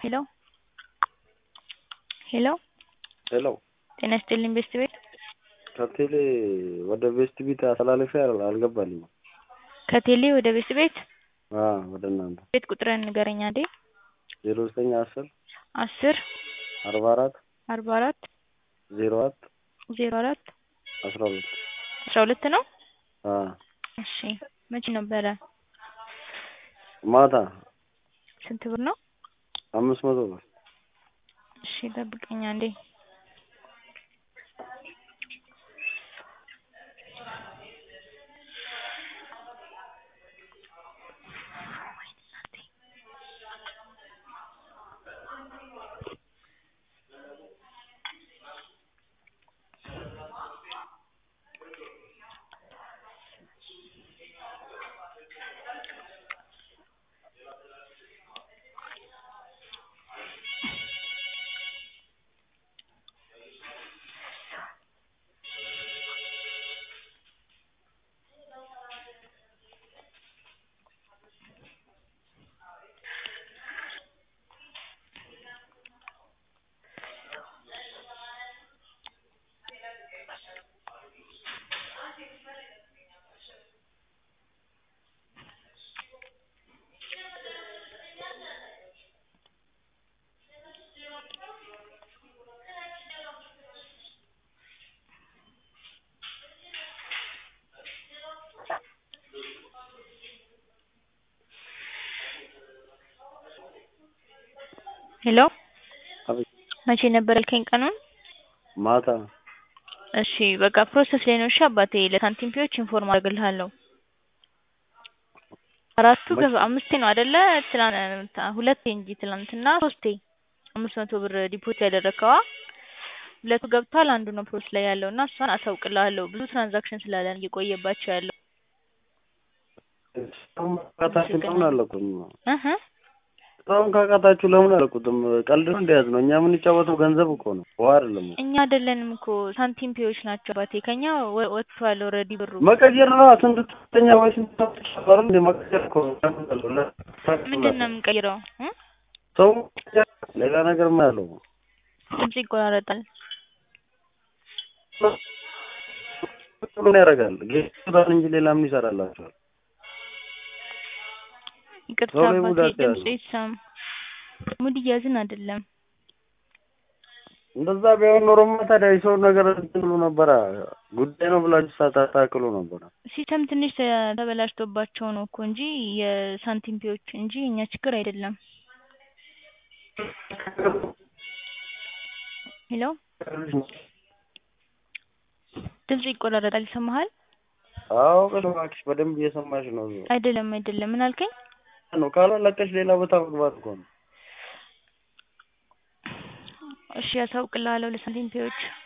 ሄሎ ሄሎ ሄሎ ጤና ይስጥልኝ ቤስት ቤት ከቴሌ ወደ ቤስት ቤት አስተላልፌ አልገባልኝም። ከቴሌ ወደ ቤስት ቤት አዎ ወደ እናንተ ቤት ቁጥርህን ንገረኝ አንዴ ዜሮ ዘጠኝ አስር አስር አርባ አራት አርባ አራት ዜሮ አራት ዜሮ አራት አስራ ሁለት አስራ ሁለት ነው አዎ እሺ መቼ ነበረ ማታ ስንት ብር ነው አምስት መቶ ብር እሺ ጠብቀኝ አንዴ ሄሎ አቤት መቼ ነበር ያልከኝ ቀኑን ማታ እሺ በቃ ፕሮሰስ ላይ ነው እሺ አባቴ ለሳንቲም ፒዎች ኢንፎርም አደርግልሃለሁ አራቱ ገባ አምስቴ ነው አይደለ ትላንት ሁለቴ እንጂ ትላንትና ሶስቴ አምስት መቶ ብር ዲፖዚት ያደረግከዋ ሁለቱ ገብቷል አንዱ ነው ፕሮሰስ ላይ ያለው እና እሷን አሳውቅልሃለሁ ብዙ ትራንዛክሽን ስላለን እየቆየባቸው ያለው እስካሁን ካቃታችሁ ለምን አለቁትም እህ እስካሁን ካቃታችሁ ለምን አለቁትም ቀልድ ነው እንደያዝ ነው እኛ የምንጫወተው ገንዘብ እኮ ነው ውሃ አይደለም እኮ እኛ አይደለንም እኮ ሳንቲም ፒዎች ናቸው አባቴ ከኛ ወ- ወጥቷል ኦልሬዲ ብሩ መቀየር ነው ስንት ሶስተኛ ወይ ስንት ሰው እንደ መቀየር እኮ ነው ምንድን ነው የምንቀይረው እ ሰው ሌላ ነገር ምን ያለው ድምጽ ይቆራረጣል ምን ያደርጋል ጌታን እንጂ ሌላ ምን ይሰራላችኋል ይቅርታ ሰው ላይ ሙድ አባቴ አትያዙ። ድምጽ ይሰማ ሙድ እያዝን አይደለም እንደዛ ቢሆን ኖሮማ ታዲያ የሰው ነገር እንትን ብሎ ነበረ ጉዳይ ነው ብላችሁ ሳታታክሉ ነበረ ሲስተም ትንሽ ተ- ተበላሽቶባቸው ነው እኮ እንጂ የሳንቲም ፒዎች እንጂ የኛ ችግር አይደለም ሄሎ ድምጽ ይቆራረጣል ይሰማሃል አዎ እባክሽ በደንብ እየሰማሽ ነው አይደለም አይደለም ምን አልከኝ ነው ካላለቀሽ ሌላ ቦታ መግባት እኮ ነው እሺ ያሳውቅልሃለሁ ለሳንቲም ፒዎች